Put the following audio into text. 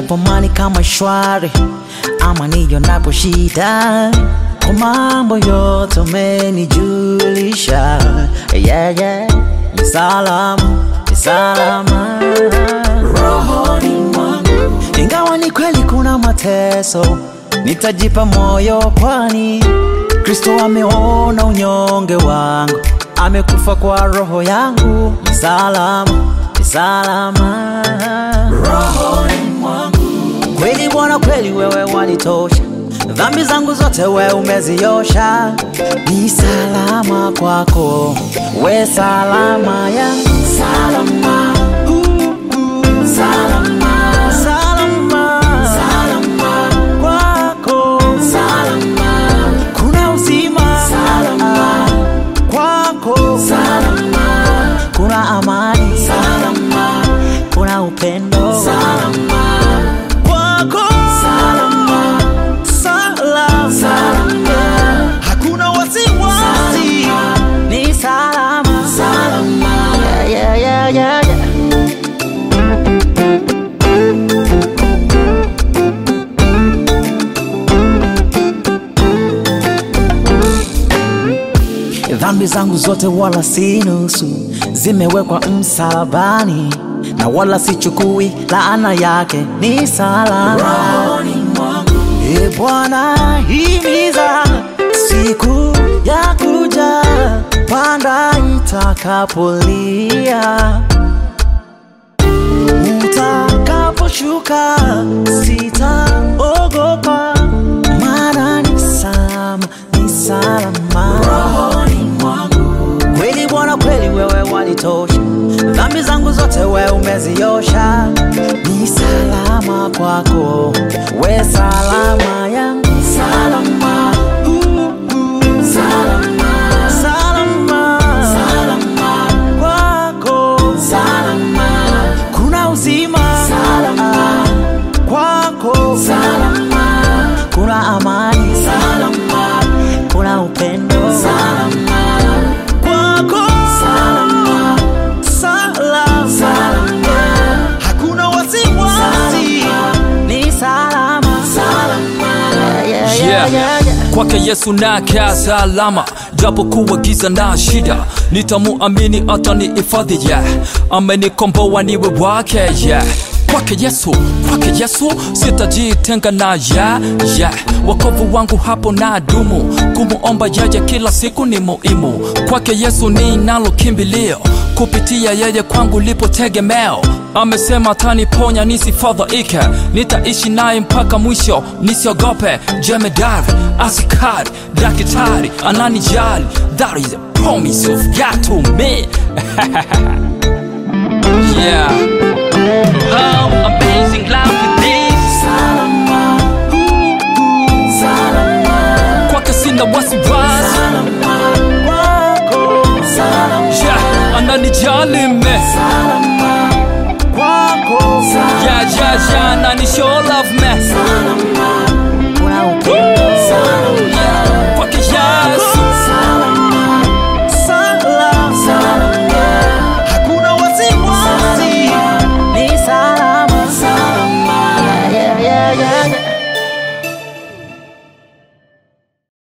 niyapomani kama shwari ama niyonapo shida kwa mambo yote umenijulisha yeah, yeah. Ni salama, ni salama rohoni mwangu, ingawa ni kweli kuna mateso, nitajipa moyo, kwani Kristo ameona unyonge wangu, amekufa kwa roho yangu. Ni salama, ni salama rohoni mwangu. Kweli Bwana, kweli wewe wanitosha, dhambi zangu zote wewe umeziosha. Ni salama kwako, we salama yangu, salama salama salama salama kwako salama kuna uzima salama kwako salama kuna amani salama kuna upendo salama kwako salama salama salama hakuna wasiwasi ni salama salama yeah, yeah, yeah, yeah, yeah. Dhambi zangu zote wala si nusu, zimewekwa msalabani, na wala sichukui laana yake, ni salama. E Bwana, himiza siku ya kuja, panda itakapolia, utakaposhuka sitaogopa, maana ni salama, ni salama rohoni mwangu. Kweli Bwana, kweli wewe wanitosha, dhambi zangu zote wewe umeziosha, ni salama kwako, we salama yangu, salama salama salama salama kwako salama kuna uzima salama kwako salama kuna amani salama kuna upendo salama kwako salama salama salama hakuna wasiwasi ni salama salama yeah, yeah, yeah, yeah, yeah. kwake yesu nakaa salama japo kuwa giza na shida nitamuamini atanihifadhi yeah. amenikomboa niwe wake yeah. kwake yesu kwake yesu sitajitenga na yeah, yeah. wakovu wangu hapo na dumu kumuomba yeye kila siku ni muhimu kwake yesu ninalo kimbilio kupitia yeye kwangu lipo tegemeo amesema ataniponya nisifadhaike nitaishi naye mpaka mwisho nisiogope jemedari askari dakitari ananijali that is a promise of God to me yeah how amazing love it is Salama, salama, kwake sina wasiwasi salama, kwako, salama, yeah ananijali